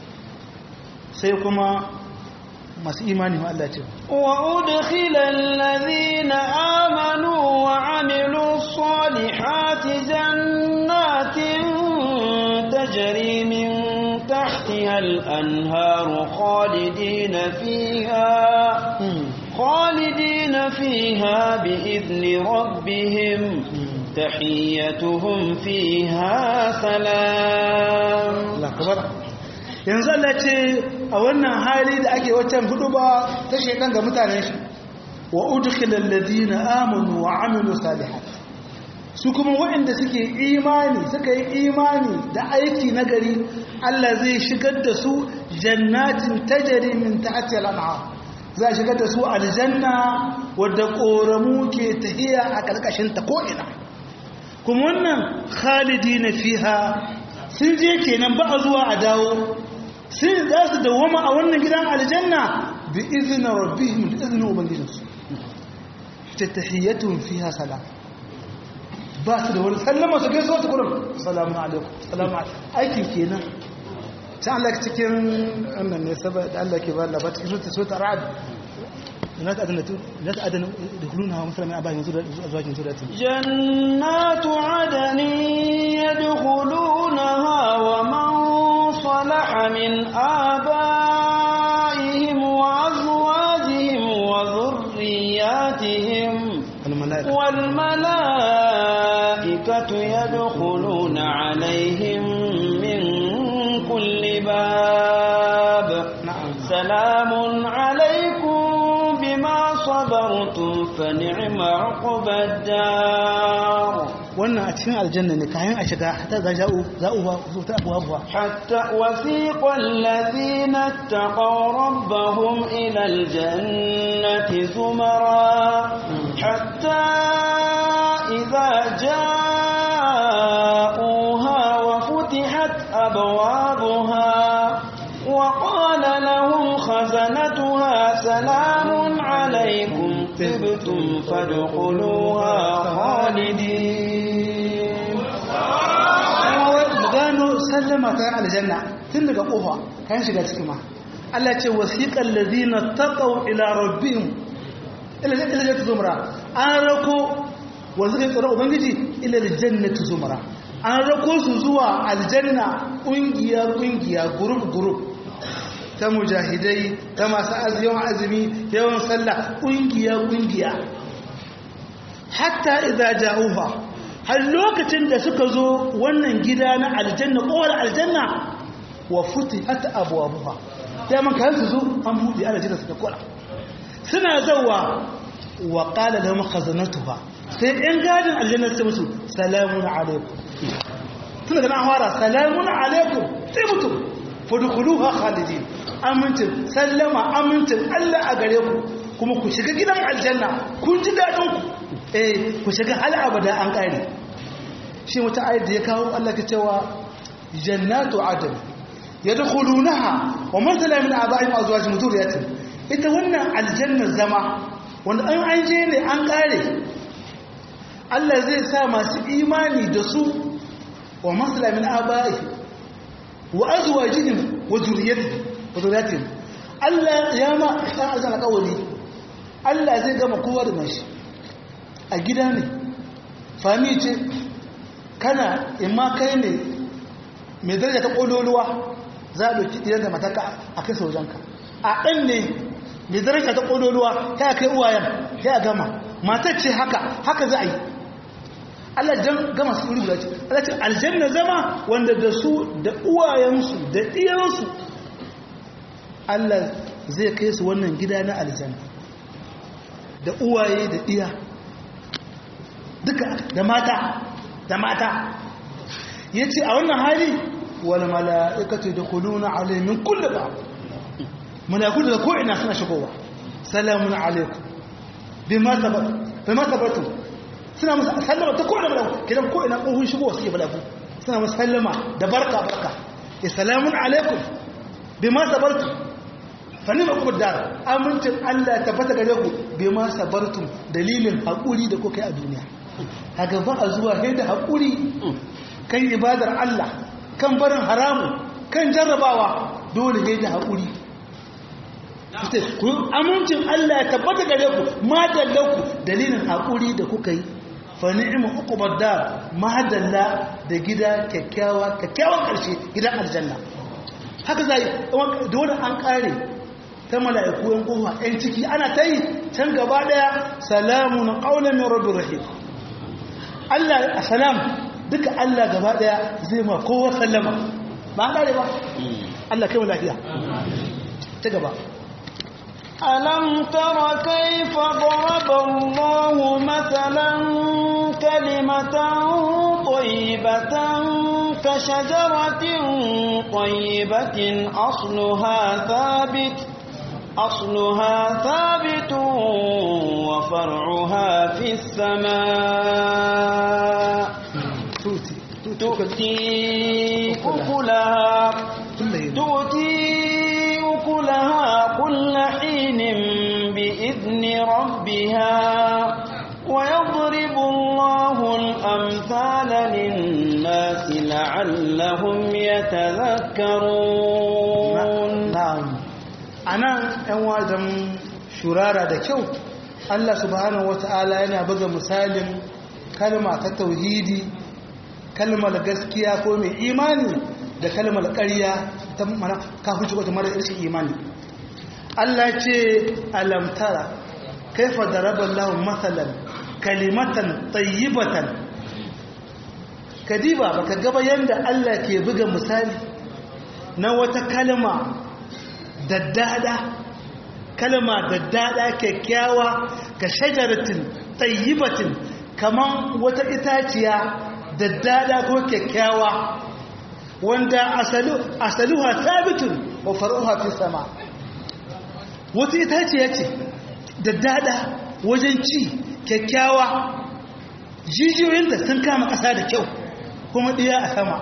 sai kuma masu imani ma Allah ce wa udkhila alladhina amanu wa amilu salihati jannatin tajri min tahtiha al-anharu khalidina fiha khalidina fiha bi idni rabbihim tahiyyatuhum fiha salam Allah kabar yanzu Allah ce a wannan hali da ake waccan hudu ba ta shekan ga mutanen shi wa udkhilal ladina amanu wa amilu salihat su kuma waɗanda suke imani suka yi imani da aiki na gari Allah zai shigar da su jannatin tajri min tahtiha al-anhar za a shigar da su aljanna wadda koramu ke tahiya a karkashin ta ko ina kuma wannan khalidina fiha sun je kenan ba a zuwa a dawo sun za su dawoma a wannan gidan aljanna bi izinin rabbihim da izinin ubangijinsu ta tahiyyatun fiha salam ba su da wani sallama su gaisuwa su kurin salamu alaikum salamu alaikum aikin kenan can Allah cikin wannan ne saboda Allah ke ba labar cikin sota sota ra'ad لا تأذن لا تأذن يدخلونها مثلا من آبائهم أزواج ذريتهم جنات عدن يدخلونها ومن صلح من آبائهم وأزواجهم وذرياتهم والملائكة والملائكة يدخلون عليهم من كل باب نعم سلام عليكم بما صبرتم فنعم عقبى الدار wannan a cikin aljanna ne kayan a shiga ta za ja'u za'u ba su ta abuwa abuwa حتى وثيق الذين اتقوا ربهم إلى الجنة زمرا حتى إذا جاءوها وفتحت أبوابها وقال لهم خزنتها سلام عليكم طبتم فادخلوها خالدين gano sallama ta aljanna tun daga kofa kayan shiga ciki ma Allah ce wasiqal ladina taqaw ila rabbihim ila jannati zumra an rako wanda suka tsara ubangiji ila jannati zumra an rako su zuwa aljanna kungiya kungiya group group ta mujahidai ta masu yawan azumi yawan sallah kungiya kungiya hatta idza ja'uha har lokacin da suka zo wannan gida na aljanna kowar aljanna wa futihat abwabuha sai man kan su zo an buɗe aljanna suka kula suna zawa wa qala lahum khazanatuha sai ɗan gadin aljanna sai musu salamun alaikum tun daga nan fara salamun alaikum sai mutum fadkhuluha khalidin amintin sallama amintin Allah a gare ku kuma ku shiga gidan aljanna kun ji dadin ku eh ku shiga hal abada an kare shi wata ayat da ya kawo Allah ka cewa jannatu adn yadkhulunaha wa man tala min aba'ihim azwajihim dhurriyyatihim ita wannan aljanna zama wanda an an je ne an kare Allah zai sa masu imani da su wa maslamin abai wa azwajihim wa zurriyyatihim wa zurriyyatihim Allah ya ma san azan alƙawari Allah zai gama kowa da mashi a gida ne fami ce kana imma kai ne mai daraja ta ƙololuwa za a ɗauki ɗiyar da mataka a kai saujanka a ɗan ne mai daraja ta ƙololuwa ta kai uwayen ya gama matar ce haka haka za a yi Allah jan gama su wuri guda ce Allah ce aljanna zama wanda da su da uwayensu da ɗiyansu Allah zai kai su wannan gida na aljanna da uwaye da ɗiya duka da mata da mata ya ce a wannan hali wal mala'ikatu da kuluna alaimin kulle ba mala'iku da ko'ina suna shigowa salamun alaikum bi ma tabbatu suna musu sallama ta ko'ina mala'iku kidan ko'ina ƙohun shigowa suke mala'iku suna musu sallama da barka barka ya salamun alaikum bi ma tabbatu fani ba kuma dar amincin Allah ya tabbata gare ku bi ma sabartum dalilin haƙuri da kuka yi a duniya kaga ba a zuwa sai da haƙuri kan ibadar Allah kan barin haramu kan jarrabawa dole sai da haƙuri ku amincin Allah ya tabbata gare ku madalla ku dalilin haƙuri da kuka yi fa ni'ma uqbad dar madalla da gida kyakkyawa kyakkyawan karshe gidan aljanna haka zai dole an kare ta mala'iku yan kofa yan ciki ana ta yi can gaba daya salamun qawlan min rabbir rahim Allah a salam duka Allah gaba daya zai ma kowa sallama ba an kare ba Allah kai lafiya ta gaba ألم تر كيف ضرب الله مثلا كلمة طيبة كشجرة طيبة أصلها ثابت أصلها ثابت وفرعها في السماء tuti تؤتي أكلها تؤتي أكلها كل حين بإذن ربها ويضرب الله الأمثال للناس لعلهم يتذكرون na'am anan ɗan wajen shurara da kyau Allah subhanahu wata'ala yana buga misalin kalma ta tauhidi kalmar gaskiya ko mai imani da kalmar ƙarya ta mana kafin ko ta mara irshin imani Allah ce alamtara kaifa daraba Allah mathalan kalimatan tayyibatan kadiba baka gaba yanda Allah ke buga misali na wata kalma daddada kalma daddada kyakkyawa ka shajaratin tayyibatin kaman wata itaciya daddada ko kyakkyawa wanda asalu asaluha thabitun wa faruha fi sama wata itaciya ce daddada wajen ci kyakkyawa jijiyoyin da sun kama ƙasa da kyau kuma ɗiya a sama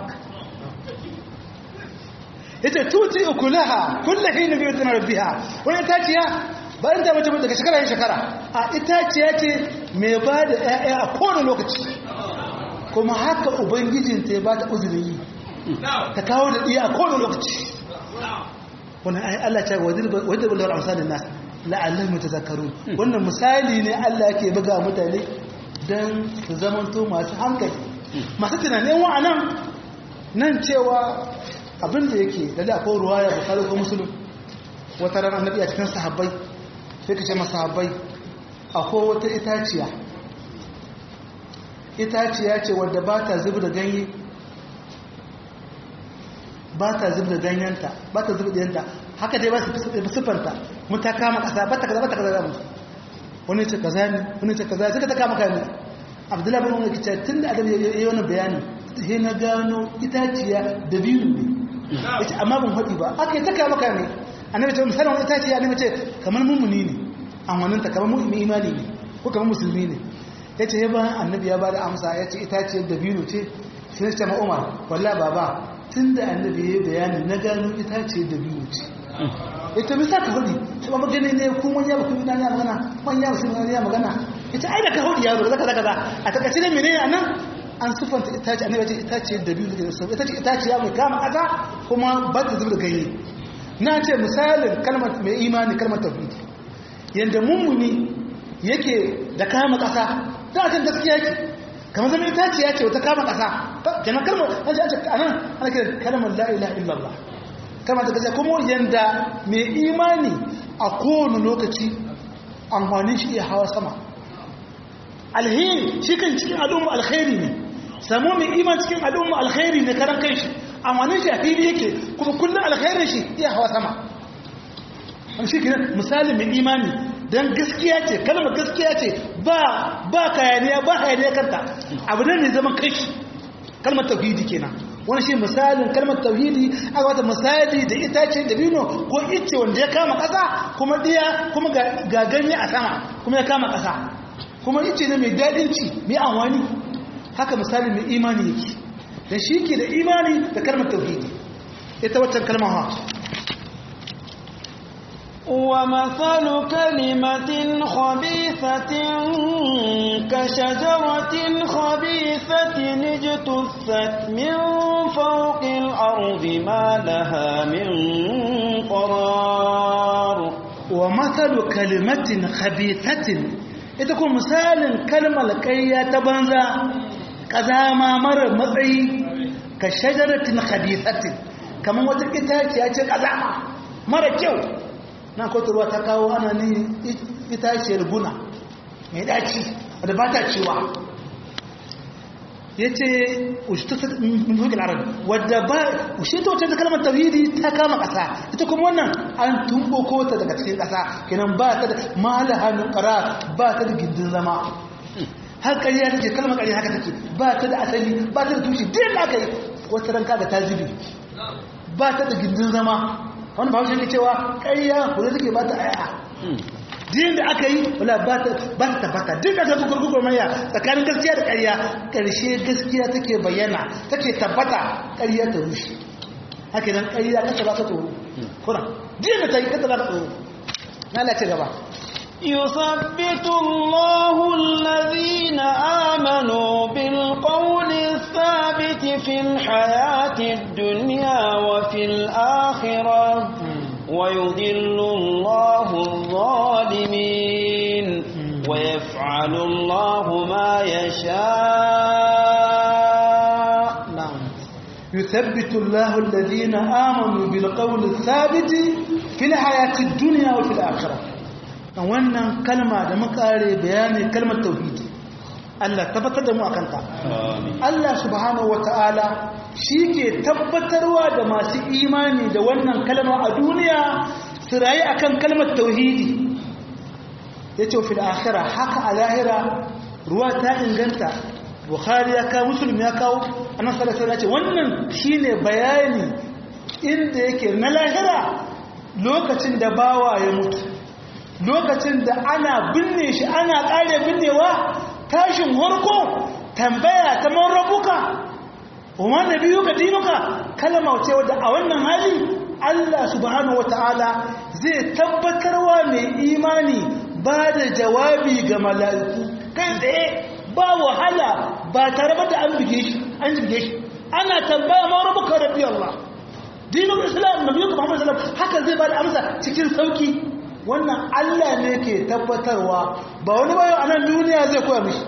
ita tuti ukulaha kullu hina bi idni rabbiha wani itaciya ba in ta mace daga shekara yin shekara a itaciya ce mai ba da ƴaƴa a kowane lokaci kuma haka ubangijin ta ba ta uzurin yi ta kawo da iya a kowane lokaci wannan ayi Allah ce wadda bulwar amsalin nas la'allahu mutazakkarun wannan misali ne Allah yake buga mutane dan su zamanto masu hankali masu tunanin wa'anan nan cewa abin da yake da da akwai ruwaya bukari ko musulun wata ran annabi a cikin sahabbai sai ka ce masa sahabbai akwai wata itaciya itaciya ce wadda ba ta zubi da ganye ba ta zubi da ganyenta ba ta zubi da yanta haka dai ba su siffanta mun ta kama kasa ba ta kaza ba ta kaza zamu wani ce kaza ne wani ce kaza suka ta kama kame abdullahi bin umar kice tunda adam ya yi wannan bayanin sai na gano itaciya da biyu ne yace amma ban faɗi ba aka yi ta kama kame annabi ce misalin wani itaciya annabi ce kamar mummuni ne an ta kamar mu'min imani ne ko kamar musulmi ne yace ya bayan annabi ya bada amsa yace itaciyar da biyu ce sai ce ma umar wallahi baba tun da annabi ya yi bayani na gano itace da biyu ce ita bisa ka hudu shi ba magani ne ko wani yabu kuma ya magana wani yabu sun ya magana ita ai da ka hudu yaro zaka zaka a takaice ne menene anan an sufanta itace annabi ce itace da biyu da su itace itace ya mai kama kaza kuma ba ta zuba ganye na ce misalin kalmar mai imani kalmar tauhidi yanda mummuni yake da kama kasa ta kan gaskiya yake kamar zama itace ya ce wata kama kasa kenan kalmar an ce anan ana kiran kalmar la ilaha illallah kama da gaskiya kuma yanda mai imani a kowane lokaci amfanin shi iya hawa sama alheri shi kan cikin al'umma alkhairi ne samu mai iman cikin al'umma alkhairi ne karan kai shi amfanin shi a fili yake kuma kullum alkhairin shi iya hawa sama shi kenan misali mai imani don gaskiya ce kalmar gaskiya ce ba ba kayaniya ba hayaniya kanta abu ne ne zaman kai shi kalmar tauhidi kenan wani shi misalin kalmar tauhidi aka wata misali da itace da bino ko ice wanda ya kama ƙasa kuma ɗiya kuma ga ganye a sama kuma ya kama ƙasa kuma ice ne mai daɗin ci mai amfani haka misali mai imani yake da shi ke da imani da kalmar tauhidi ita waccan kalmar ha ومثل كلمة خبيثة كشجرة خبيثة اجتثت من فوق الأرض ما لها من قرار ومثل كلمة خبيثة ita kuma misalin kalmar kayya ta banza kazama mara matsayi ka shajaratin khabithatin kamar wata itaciya ce kazama mara kyau na ruwa ta kawo ana ni itaciyar guna mai daci wadda ba ta cewa ya ce min arabi wadda ba ushe ta wacce ta kalmar tauhidi ta kama ƙasa ita kuma wannan an tumboko ta daga cikin ƙasa kenan ba ta da mahala hannun ƙara ba ta da gindin zama har ƙarya take kalmar ƙarya haka take ba ta da asali ba ta da tushe din da aka yi wata ranka da ta zubi ba ta da gindin zama wani ba shi cewa ƙarya kula take ba ta aya din da aka yi wala ba ta tabbata duk da ta gurgurar maya tsakanin gaskiya da ƙarya ƙarshe gaskiya take bayyana take tabbata ƙarya ta rushe haka nan ƙarya kasa ba ta tsoro kuna din da ta yi kasa ba ta tsoro na lace gaba يثبت الله الذين آمنوا بالقول الثابت في الحياة الدنيا وفي الآخرة ويضل الله الظالمين ويفعل الله ما يشاء نعم يثبت الله الذين آمنوا بالقول الثابت في الحياة الدنيا وفي الآخرة wannan kalma da makare bayani kalmar tauhidi Allah tabbatar da mu akan ta Allah subhanahu wataala ke tabbatarwa da masu imani da wannan kalma a duniya su rayu akan kalmar tauhidi yace fil akhirah haka a lahira ruwa ta inganta Bukhari ya kawo Muslim ya kawo annabi sallallahu alaihi wasallam wannan shine bayani inda yake na lahira lokacin da bawa ya mutu lokacin da ana binne shi ana ƙare binnewa tashin harko tambaya ta marrabuka umar da biyu ka dinuka kalama ce wadda a wannan hali Allah subhanahu wata'ala zai tabbatarwa mai imani ba da jawabi ga mala'iku kai tsaye ba wahala ba tare da an bige shi an bige shi ana tambaya marrabuka rabbi Allah dinin islam nabi Muhammad sallallahu alaihi wasallam haka zai ba da amsa cikin sauki wannan Allah ne ke tabbatarwa ba wani bayo a nan duniya zai koya mishi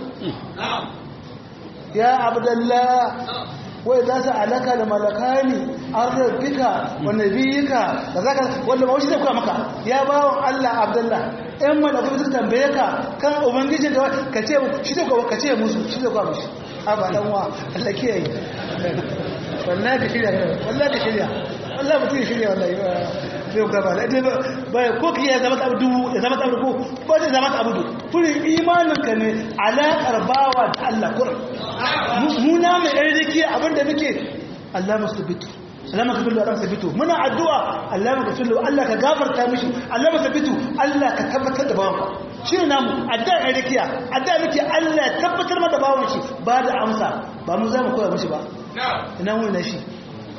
ya abdallah wai za su alaka da malakani an rabbika wa nabiyika da zaka wanda ba shi zai koya maka ya bawon Allah abdallah ɗan malakai su tambaye ka kan ubangijin da ka ce shi zai koya ka ce musu shi zai koya mishi a ba dan wa Allah kiyaye wallahi ka shirya wallahi ka shirya wallahi mutum ya shirya wallahi zai gaba da baya ko ka iya zama ta abu ya zama ta abu ko ko zai zama ta abu furin imaninka ne alaƙar bawa da Allah kurin muna mai ɗan riki abinda muke Allah masu bitu Allah maka billu Allah sabitu muna addu'a Allah maka billu Allah ka gafarta mishi Allah maka bitu Allah ka tabbatar da bawanka shi ne namu addu'a ɗan rikiya addu'a muke Allah tabbatar da bawan shi ba da amsa ba mu za mu koya mishi ba ina wani na shi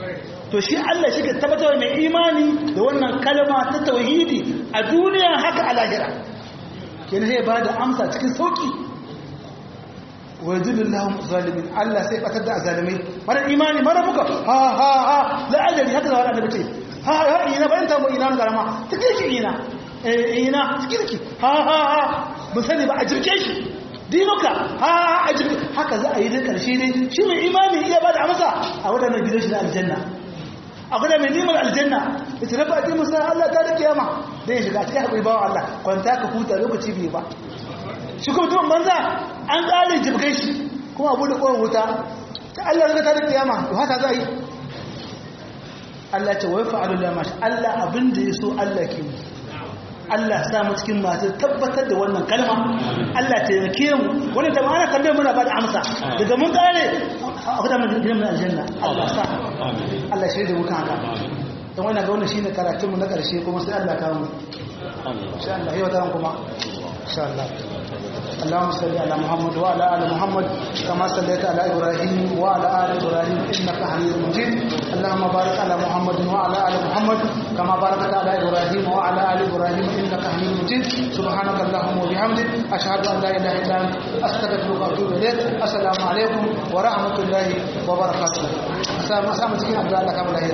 to shi Allah shi ka tabbatar mai imani da wannan kalma ta tauhidi a duniya haka a lahira kenan sai ba da amsa cikin sauki wa yadullahu zalimin Allah sai batar da zalimai mara imani mara buka ha ha ha la ajali haka zawar annabi ce ha ha ina bayan ta mu ina garama tikirki ina eh ina tikirki ha ha ha mun sani ba a jirke shi dinuka ha a jirke haka za a yi da karshe ne shi mai imani iya ba da amsa a wadannan gidan shi na aljanna a guda mai neman aljanna ita rafa a musa Allah ta da kiyama da ya shiga cikin haƙuri bawa Allah kwanta ka huta lokaci bai ba shi kuma tuban banza an ƙare jibgai shi kuma abu da ƙoron wuta ta Allah zaka ta da kiyama to haka za a yi Allah ce wai fa'alu la mashi Allah abin da ya so Allah ke yi Allah sa mu cikin masu tabbatar da wannan kalma Allah ta yake mu wani ta ma'ana tambayar muna ba da amsa daga mun kare a kuda mun gidan mun aljanna Allah sa Allah shi da muka haka don wannan ga wannan shine karatun mu na karshe kuma sai Allah kawo mu insha Allah yau da kuma insha Allah اللهم صل على محمد وعلى ال محمد كما صليت على ابراهيم وعلى ال ابراهيم انك حميد مجيد اللهم بارك على محمد وعلى ال محمد كما باركت على ابراهيم وعلى ال ابراهيم انك حميد مجيد سبحانك اللهم وبحمدك اشهد ان لا اله الا انت استغفرك واتوب اليك السلام عليكم ورحمه الله وبركاته السلام عليكم cikin abdullahi Allah kamar lahiya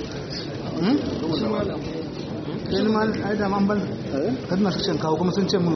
kai ma ai da man ban kadna su cin kawo kuma sun ce mun